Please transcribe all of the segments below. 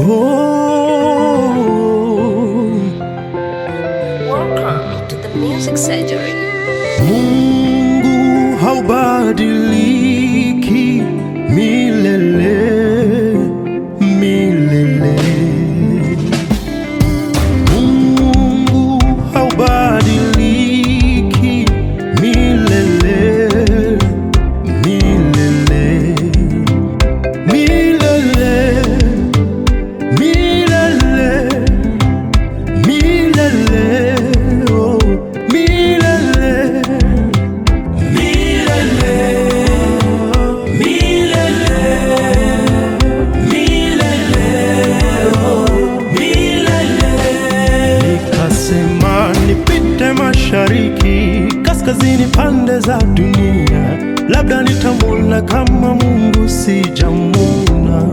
Oh, Welcome to the Music Surgery. Mungu haubadiliki milele milele. Mungu haubadiliki milele milele milele milele milele oh milele milele milele milele oh milele nikasema nipite mashariki kaskazini pande za dunia labda nitamwona kama mungu sijamwona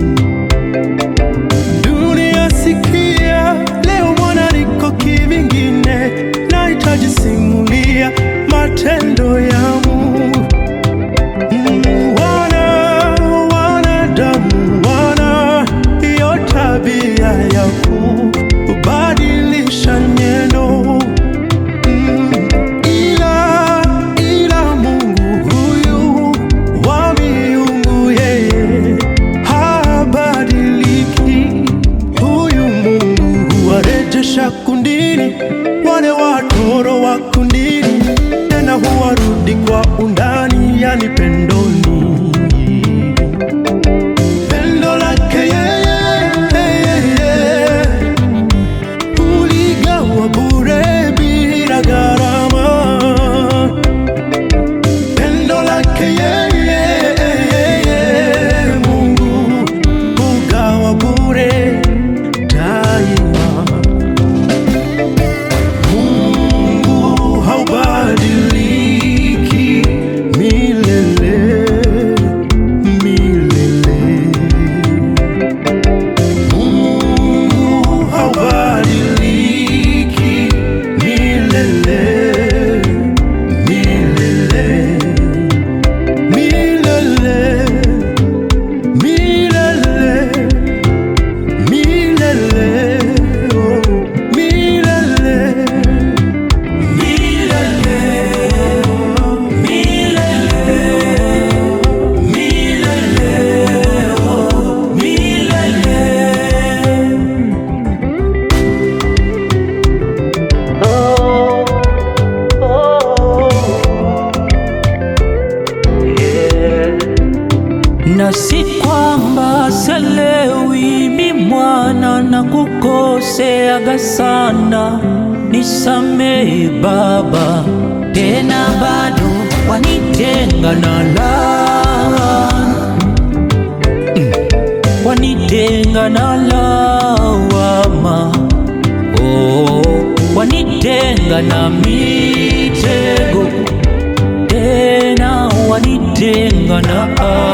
dunia sikia leo mwana niko kivingine nahitaji simulia matendo ya mungu Mm, wana wanadamu wana hiyo tabia ya kubadilisha nyendo Mm, ila ila mungu huyu wa miungu yeye habadiliki huyu mungu huwarejesha kundini wale watoro wa kundini tena huwarudi kwa undani yani pendoni pendo lake yeye yeye uligawa bure bila gharama pendo lake yeye Mungu ugawa bure daima. Mungu haubadiliki milele milele. Mungu haubadiliki milele milele milele milele milele oh milele milele milele milele oh milele na si kwamba selewi mi mwana na kukoseaga sana, nisamehe Baba, tena bado wanitenga na laana Mm. wanitenga na lawama oh, wanitenga na mitego tena wanitenga na